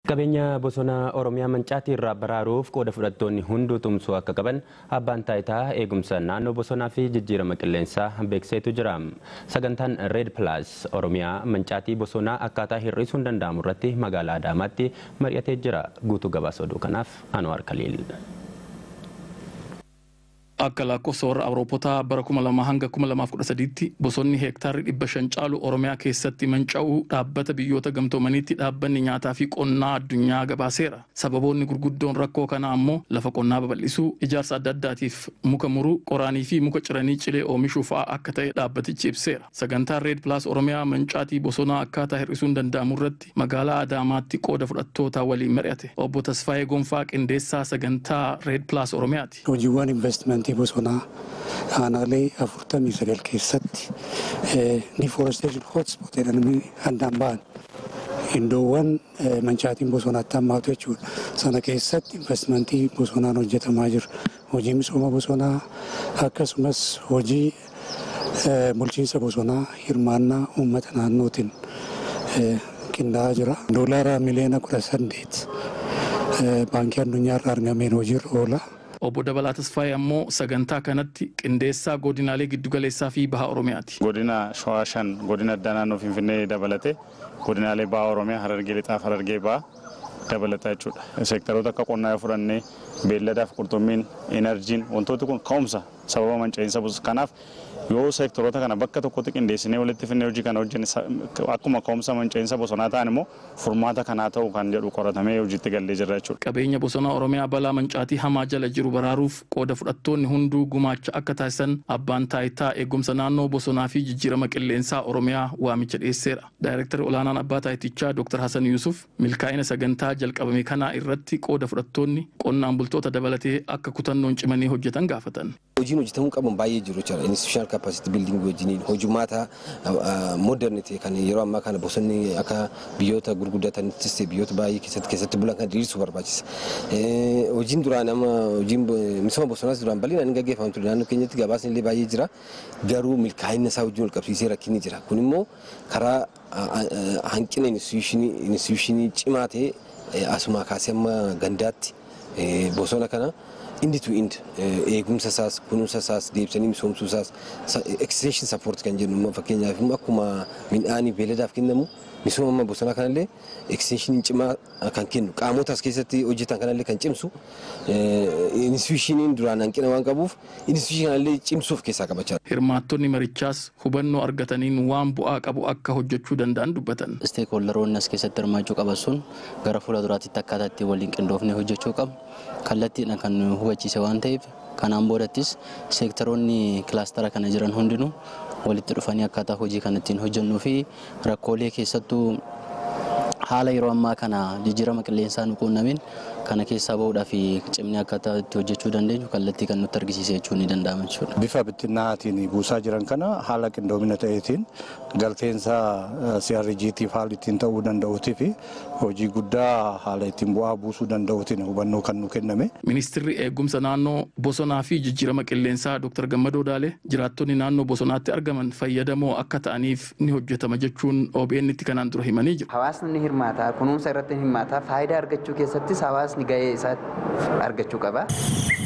Qabeenya bosona Oromiyaa Mancaatii irraa baraaruuf qooda fudhattoonni hunduu tumsuu akka qaban abbaan taayitaa eegumsa naannoo bosonaa fi jijjiirama qilleensaa beekseetu jira. Sagantaan Red Plus Oromiyaa Mancaatii bosonaa akkaataa hir'isuun danda'amu irratti magaalaa Adaamaatti mari'atee jira. Guutuu gabaasa oduu kanaaf Anwaar Kaliil. Akka lakkoofsa warra Awuroopotaa bara 2000 hanga 2013tti bosonni heektaarri dhibba shan caalu Oromiyaa keessatti manca'uu dhaabbata biyyoota gamtoomaniitti dhaabbanni nyaataa fi qonnaa addunyaa gabaaseera. Sababoonni gurguddoon rakkoo kanaa ammoo lafa qonnaa babal'isuu, ijaarsa adda addaatiif muka muruu, qoraanii fi muka ciranii cilee oomishuu fa'aa akka ta'e dhaabbatichi ibseera. Sagantaan Red Plus Oromiyaa mancaatii bosonaa akkaataa hir'isuun danda'amu irratti magaalaa Adaamaatti qooda fudhattoota waliin mari'ate. Obbo Tasfaayee Gonfaa qindeessaa sagantaa Red Plus Oromiyaati. Hojiiwwan investimentii bosonaa aanaalee afurtamii sagal keessatti deforestation hotspot jedhamanii addaan ba'an iddoowwan mancaatiin bosonaatti hammaatu jechuudha. Sana keessatti investimentii bosonaan hojjetamaa jira. Hojii misooma bosonaa akkasumas hojii bulchiinsa bosonaa hirmaannaa uummata naannootiin qindaa'aa jira. Doolaara miliyoona kudha saddeet baankii addunyaarraa argameen hojiirra oola. Obbo Dabalaa Tasfaayee ammoo sagantaa kanatti qindeessaa godinaalee giddugaleessaa fi baha Oromiyaati. Godina Shawaa shan godina addaa naannoo Finfinnee dabalate godinaalee baha Oromiyaa Harargee lixaaf Harargee baha dabalata jechuudha. Seektaroota akka qonnaa yoo fudhannee beelladaaf qurxummiin enerjiin wantooti kun ka'umsa sababa manca'insa kanaaf yoo seektaroota kana bakka tokkotti qindeessinee walitti finnee hojii kana hojjenne akkuma ka'umsa manca'insa bosonaa ta'an immoo furmaata kanaa ta'u kan jedhu qoratamee hojiitti gallee jira jechuudha. Qabeenya bosonaa Oromiyaa balaa mancaatii hamaa jala jiru baraaruuf qooda fudhattoonni hunduu gumaacha akka taasisan abbaan taayitaa eegumsa naannoo bosonaa fi jijjiirama qilleensaa Oromiyaa waamicha dhiyeesseera. Daayireektarri olaanaan abbaa taayitichaa Dr. Hasan Yusuf milkaa'ina sagantaa jalqabame kanaa irratti qooda fudhattoonni qonnaan bultoota dabalatee akka kutannoon cimanii hojjetan gaafatan. Hojiin hojjetamuu qaban baay'ee jiru jechuudha. Institutional capacity building wajjiniin hojumaata modernity kan yeroo ammaa kana bosonni akka biyyoota gurguddatanittis biyyoota baay'ee keessatti keessatti bulan kan diriirsuu barbaachisa. Hojiin duraan amma hojiin misooma bosonaas duraan bal'inaan hin gaggeeffamu ture naannoo keenyatti gabaasni illee baay'ee jira. Garuu milkaa'ina isaa wajjin wal qabsiisee rakkinni jira. Kun immoo karaa hanqina instituushinii cimaa ta'e asumaa kaasee amma gandaatti bosona kana indi tu ind eegumsa isaas kunuunsa isaas deebisanii misoomsuu isaas extension support kan jennu fakkeenyaaf akkuma midhaanii beeladaaf kennamu misooma bosonaa kanallee extension cimaa kan kennu qaamota as keessatti hojjetan kanallee kan cimsu institushiniin duraan hanqina waan qabuuf institushinii kanallee cimsuuf keessaa qabachaa Hirmaattonni marichaas hubannoo argataniin waan bu'aa qabu akka hojjechuu danda'an dubbatan. Isteekhooldaroonni as keessatti hirmaachuu qaban sun gara fuula duraatti akkaataa itti waliin qindoofnee hojjechuu qabu. Kallattiidhaan kan nu hubachiise waan ta'eef kanaan boodattis seektaroonni kilaastara kana jiran hundinuu walitti dhufanii akkaataa hojii kana ittiin hojjennuu fi rakkoolee keessattuu haala yeroo ammaa kana jijjiirama qilleensaa nu quunnameen kana keessaa bahuudhaa fi cimnee akkaataa itti hojjechuu dandeenyu kallattii kan nutti argisiise jechuun ni danda'ama jechuudha. Bifa bittinnaatiin buusaa jiran kana haala qindoomina ta'eetiin galteensa CRGtiif haala ittiin ta'uu danda'uutii fi hojii guddaa haala ittiin bu'aa buusuu danda'uutiin hubannoo kan nu kenname. Ministirri eegumsa naannoo bosonaa fi jijjiirama qilleensaa Dr. Gammadoo Daalee jiraattonni naannoo bosonaatti argaman fayyadamoo akka ta'aniif ni hojjetama jechuun OBN itti kanaan dura himanii jiru. Hawaasni ni hirmaata, kunuunsa irratti ni hirmaata, faayidaa argachuu keessattis hawaasni gahee isaa argachuu qaba.